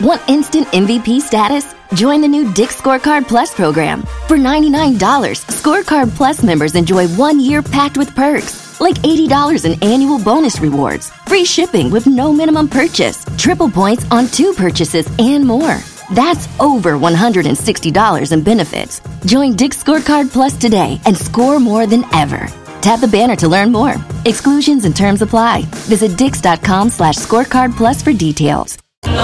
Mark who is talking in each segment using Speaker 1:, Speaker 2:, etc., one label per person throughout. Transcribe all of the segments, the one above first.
Speaker 1: Want instant MVP status? Join the new Dick Scorecard Plus program. For $99, Scorecard Plus members enjoy one year packed with perks, like $80 in annual bonus rewards, free shipping with no minimum purchase, triple points on two purchases, and more. That's over $160 in benefits. Join Dick Scorecard Plus today and score more than ever. Tap the banner to learn more. Exclusions and terms apply. Visit dix.com slash scorecard plus for details.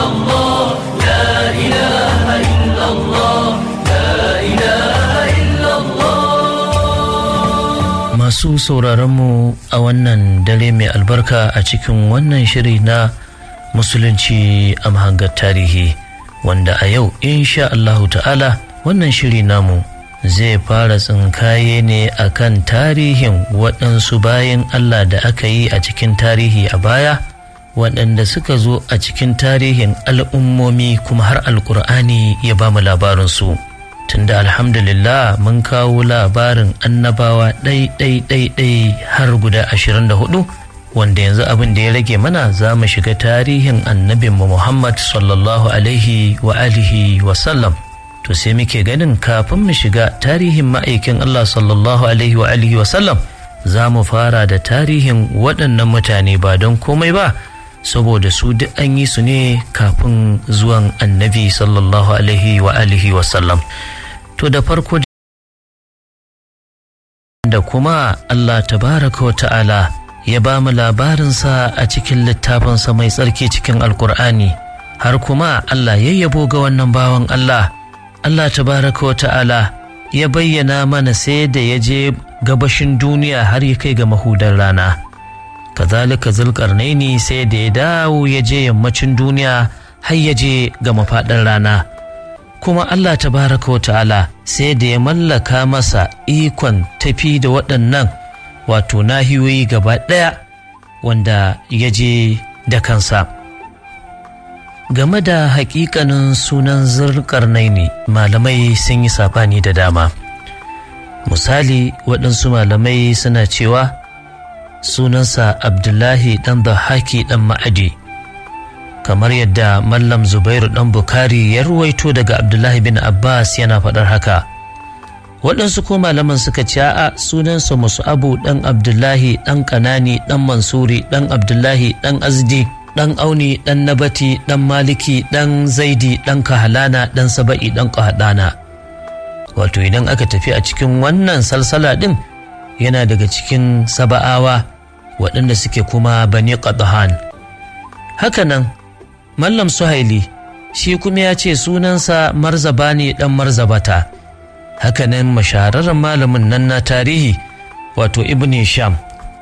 Speaker 2: Masu sauraronmu a wannan dare mai albarka a cikin wannan shiri na Musulunci a mahangar tarihi wanda a yau insha Allahu ta'ala wannan shiri namu zai fara tsinkaye ne akan tarihin waɗansu bayan Allah da aka yi a cikin tarihi a baya waɗanda suka zo a cikin tarihin al'ummomi kuma har alƙur'ani ya ba mu labarinsu tunda alhamdulillah mun kawo labarin annabawa ɗai-ɗai-ɗai har guda ashirin da hudu wanda yanzu abin da ya rage mana za mu shiga tarihin annabinmu muhammad sallallahu alaihi wa alihi wa sallam to sai muke ganin kafin mu shiga tarihin ma'aikin Allah sallallahu alaihi wa alihi wa sallam za mu fara da tarihin waɗannan mutane ba don komai ba saboda su duk an yi su ne kafin zuwan annabi sallallahu alaihi wa alihi wa sallam to da farko da kuma Allah tabaraka wa ta'ala ya ba mu labarinsa a cikin littafinsa mai tsarki cikin alkur'ani har kuma Allah ya yabo ga wannan bawan Allah Allah tabaraka wa ta'ala ya bayyana mana sai da ya je gabashin duniya har ya kai ga mahudar rana kazalika zulkarnaini sai da ya dawo ya je yammacin duniya har ya je ga mafaɗar rana kuma Allah tabaraka wa ta'ala sai da ya mallaka masa ikon tafi da waɗannan wato nahiyoyi gaba ɗaya wanda ya je da kansa game da hakikanin sunan zurkarnaini malamai sun yi sabani da dama misali waɗansu malamai suna cewa sunansa abdullahi ɗan haki ɗan ma'adi kamar yadda mallam zubairu ɗan bukari ya ruwaito daga abdullahi bin abbas yana faɗar haka waɗansu ko malaman suka ce a sunansa abu ɗan abdullahi ɗan ƙanani ɗan mansuri ɗan abdullahi ɗan azdi ɗan auni ɗan nabati ɗan maliki ɗan zaidi ɗan kahalana ɗan saba'i ɗan kahadana wato idan aka tafi a cikin wannan salsala ɗin yana daga cikin saba'awa waɗanda suke kuma bani qadhan hakanan mallam suhaili shi kuma ya ce sunansa marzabani ɗan marzabata hakanan mashararren malamin nan na tarihi wato ibn sham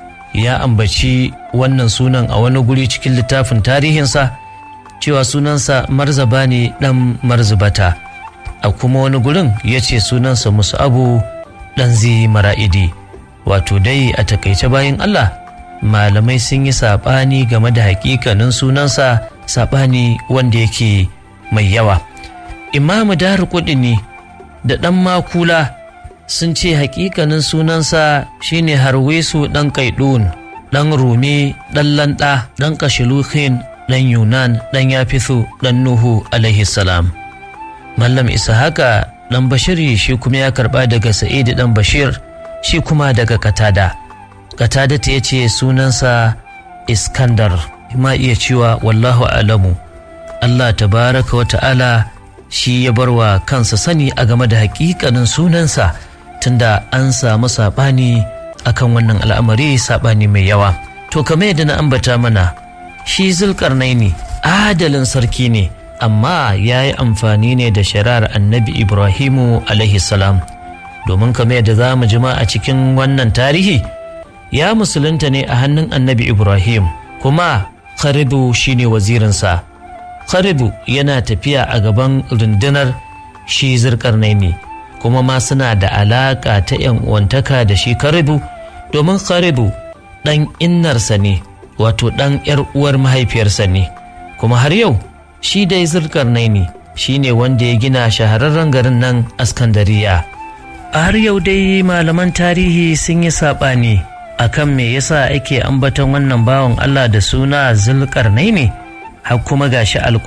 Speaker 2: ya ambaci wannan sunan a wani guri cikin littafin tarihinsa cewa sunansa marzaba ne ɗan marzubata a kuma wani gurin ya ce sunansa abu ɗan zi mara'idi wato dai a takaice bayan Allah malamai sun yi saɓani game da hakikanin sunansa saɓani wanda yake mai yawa imamu daru ne da ɗan makula sun ce hakikanin sunansa shine harwesu ɗan kaidun ɗan rumi ɗan landa ɗan kashiluhin ɗan yunan ɗan yafisu ɗan nuhu alaihi salam mallam haka ɗan bashiri shi kuma ya karɓa daga sa'idu ɗan bashir shi kuma daga katada katada ta ce sunansa iskandar ma iya cewa wallahu alamu allah tabaraka wa ta'ala shi ya bar wa kansa sani a game da hakikanin sunansa tunda an samu saɓani akan wannan al'amari saɓani mai yawa to kamar yadda na ambata mana shi zulkarnaini adalin sarki ne amma ya yi amfani ne da shari'ar annabi ibrahimu alaihi salam domin kamar yadda za mu jima a cikin wannan tarihi ya musulunta ne a hannun annabi ibrahim kuma kharidu shine wazirinsa kharidu yana tafiya a gaban rundunar shi zulkarnaini kuma ma suna da alaƙa ta ‘yan uwantaka da shi karibu domin karibu ɗan innarsa ne wato ɗan ‘yar uwar mahaifiyarsa ne kuma har yau shi dai zulkarnaini shi ne wanda ya gina shahararren garin nan askandariya a har yau dai malaman tarihi sun yi saɓani akan me yasa ake ambaton wannan bawan allah da suna zulkarnaini har kuma gashi alƙur'ani